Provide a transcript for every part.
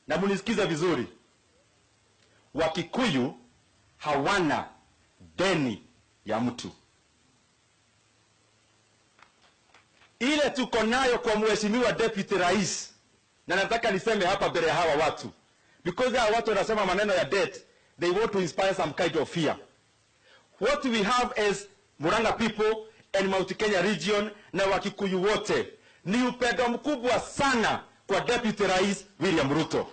na munisikize vizuri, Wakikuyu hawana deni ya mtu. Ile tuko nayo kwa mheshimiwa deputy rais, na nataka niseme hapa mbele ya hawa watu, because hawa watu wanasema maneno ya debt, they want to inspire some kind of fear. What we have as Murang'a people and Mount Kenya region na Wakikuyu wote ni upendo mkubwa sana kwa deputy rais William Ruto.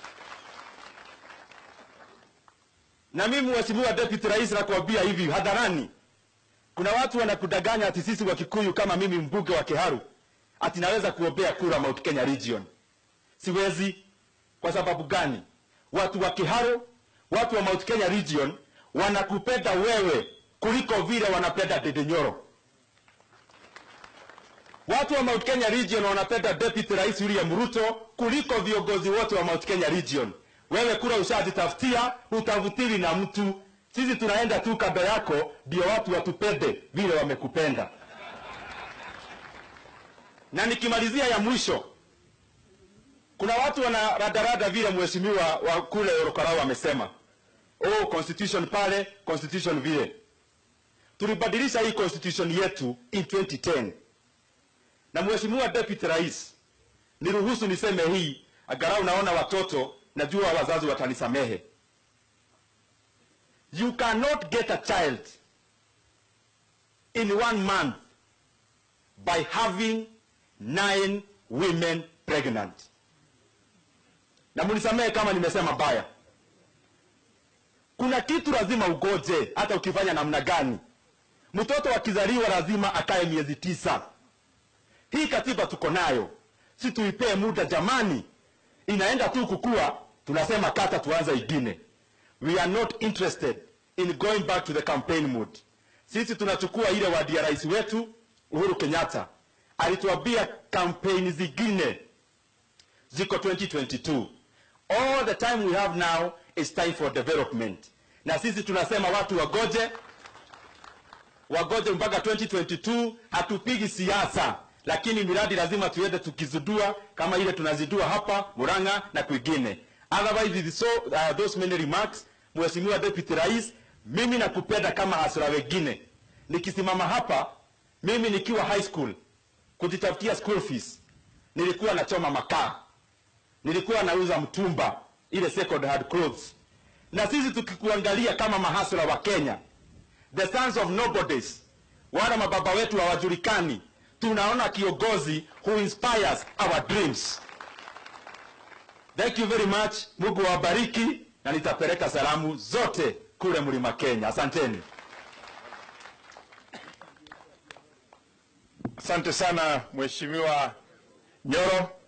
Na mimi mheshimiwa deputy rais nakwambia hivi hadharani, kuna watu wanakudanganya ati sisi wa Kikuyu kama mimi mbunge wa Kiharu ati naweza kuombea kura Mount Kenya region. Siwezi. Kwa sababu gani? Watu wa Kiharu, watu wa Mount Kenya region wanakupenda wewe kuliko vile wanapenda Ndindi Nyoro. Watu wa Mount Kenya region wanapenda deputy rais William Ruto kuliko viongozi wote wa Mount Kenya region. Wewe kura ushajitafutia, utavutili na mtu. Sisi tunaenda tu kando yako, ndio watu watupende vile wamekupenda. Na nikimalizia ya mwisho, kuna watu wana radarada vile mheshimiwa wa kule Orokarau amesema, oh, constitution pale, constitution vile. Tulibadilisha hii constitution yetu in 2010 na mheshimiwa deputy rais, niruhusu niseme hii, agarau naona watoto, najua wazazi watanisamehe. You cannot get a child in one month by having nine women pregnant. Na munisamehe kama nimesema baya. Kuna kitu lazima ugoje, hata ukifanya namna gani. Mtoto akizaliwa lazima akae miezi tisa. Hii katiba tuko nayo, si tuipee muda jamani, inaenda tu kukua, tunasema kata tuanze ingine. We are not interested in going back to the campaign mode. Sisi tunachukua ile wadi ya rais wetu Uhuru Kenyatta alituambia kampeni zingine ziko 2022. All the time we have now is time for development, na sisi tunasema watu wagoje, wagoje mpaka 2022. Hatupigi siasa lakini miradi lazima tuende tukizidua kama ile tunazidua hapa Murang'a na kwingine. Otherwise it is so uh, those many remarks. Mheshimiwa Deputy Rais, mimi nakupenda kama hasira wengine. Nikisimama hapa mimi nikiwa high school kujitafutia school fees, nilikuwa nachoma makaa, nilikuwa nauza mtumba, ile second hand clothes. Na sisi tukikuangalia kama mahasira wa Kenya, the sons of nobodies, wala mababa wetu hawajulikani tunaona kiongozi who inspires our dreams. Thank you very much. Mungu awabariki na nitapeleka salamu zote kule Mlima Kenya. Asanteni. Asante sana Mheshimiwa Nyoro.